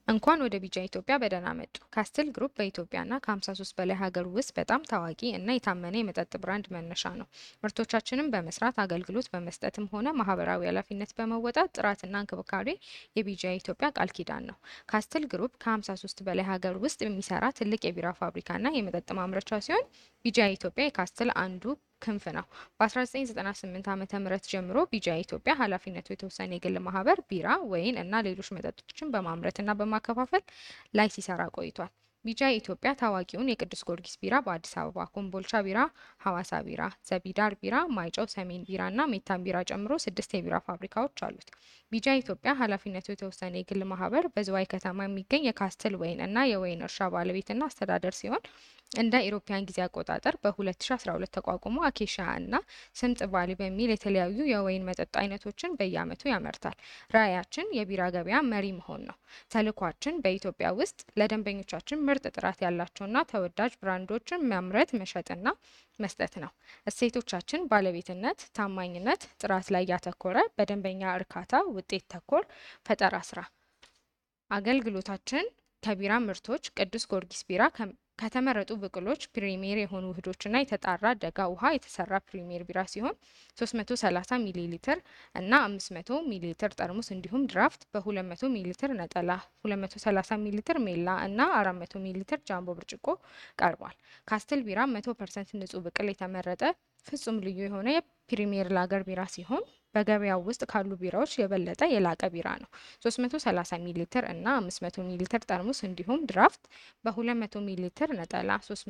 እንኳን ወደ ቢጃ ኢትዮጵያ በደህና መጡ። ካስትል ግሩፕ በኢትዮጵያና ከ53 በላይ ሀገር ውስጥ በጣም ታዋቂ እና የታመነ የመጠጥ ብራንድ መነሻ ነው። ምርቶቻችንን በመስራት አገልግሎት በመስጠትም ሆነ ማህበራዊ ኃላፊነት በመወጣት ጥራትና እንክብካቤ የቢጃ ኢትዮጵያ ቃል ኪዳን ነው። ካስትል ግሩፕ ከ53 በላይ ሀገር ውስጥ የሚሰራ ትልቅ የቢራ ፋብሪካና የመጠጥ ማምረቻ ሲሆን ቢጃ ኢትዮጵያ የካስትል አንዱ ክንፍ ነው። በ1998 ዓ ም ጀምሮ ቢጃ ኢትዮጵያ ኃላፊነቱ የተወሰነ የግል ማህበር ቢራ፣ ወይን እና ሌሎች መጠጦችን በማምረትና በማከፋፈል ላይ ሲሰራ ቆይቷል። ቢጃ ኢትዮጵያ ታዋቂውን የቅዱስ ጊዮርጊስ ቢራ በአዲስ አበባ፣ ኮምቦልቻ ቢራ፣ ሐዋሳ ቢራ፣ ዘቢዳር ቢራ፣ ማይጨው ሰሜን ቢራ እና ሜታን ቢራ ጨምሮ ስድስት የቢራ ፋብሪካዎች አሉት። ቢጃ ኢትዮጵያ ኃላፊነቱ የተወሰነ የግል ማህበር በዝዋይ ከተማ የሚገኝ የካስትል ወይን እና የወይን እርሻ ባለቤትና አስተዳደር ሲሆን እንደ ኢሮፓያን ጊዜ አቆጣጠር በ2012 ተቋቁሞ አኬሻ እና ስምጥ ባሊ በሚል የተለያዩ የወይን መጠጥ አይነቶችን በየዓመቱ ያመርታል። ራዕያችን የቢራ ገበያ መሪ መሆን ነው። ተልዕኳችን በኢትዮጵያ ውስጥ ለደንበኞቻችን ምርጥ ጥራት ያላቸውና ተወዳጅ ብራንዶችን ማምረት፣ መሸጥና መስጠት ነው። እሴቶቻችን ባለቤትነት፣ ታማኝነት፣ ጥራት ላይ ያተኮረ በደንበኛ እርካታ፣ ውጤት ተኮር ፈጠራ ስራ። አገልግሎታችን ከቢራ ምርቶች ቅዱስ ጊዮርጊስ ቢራ ከተመረጡ ብቅሎች ፕሪሚየር የሆኑ ውህዶችና የተጣራ ደጋ ውሃ የተሰራ ፕሪሚየር ቢራ ሲሆን 330 ሚሊ ሊትር እና 500 ሚሊ ሊትር ጠርሙስ እንዲሁም ድራፍት በ200 ሚሊ ሊትር ነጠላ፣ 230 ሚሊ ሊትር ሜላ እና 400 ሚሊ ሊትር ጃምቦ ብርጭቆ ቀርቧል። ካስትል ቢራ 100% ንጹህ ብቅል የተመረጠ ፍጹም ልዩ የሆነ የፕሪሚየር ላገር ቢራ ሲሆን በገበያው ውስጥ ካሉ ቢራዎች የበለጠ የላቀ ቢራ ነው። 330 ሚሊ ሊትር እና 500 ሚሊ ሊትር ጠርሙስ እንዲሁም ድራፍት በ200 ሚሊ ሊትር ነጠላ፣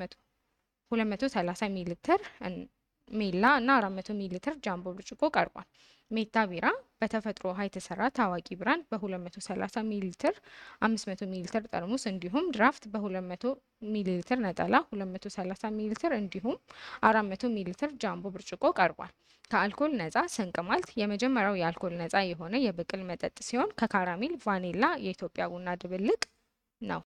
230 ሚሊ ሊትር ሜላ እና 400 ሚሊ ሊትር ጃምቦ ብርጭቆ ቀርቧል። ሜታ ቢራ በተፈጥሮ ውሃ የተሰራ ታዋቂ ብራንድ በ230 ሚሊ ሊትር 500 ሚሊ ሊትር ጠርሙስ እንዲሁም ድራፍት በ200 ሚሊ ሊትር ነጠላ 230 ሚሊ ሊትር እንዲሁም 400 ሚሊ ሊትር ጃምቦ ብርጭቆ ቀርቧል። ከአልኮል ነጻ ስንቅ ማልት የመጀመሪያው የአልኮል ነጻ የሆነ የብቅል መጠጥ ሲሆን ከካራሜል፣ ቫኒላ፣ የኢትዮጵያ ቡና ድብልቅ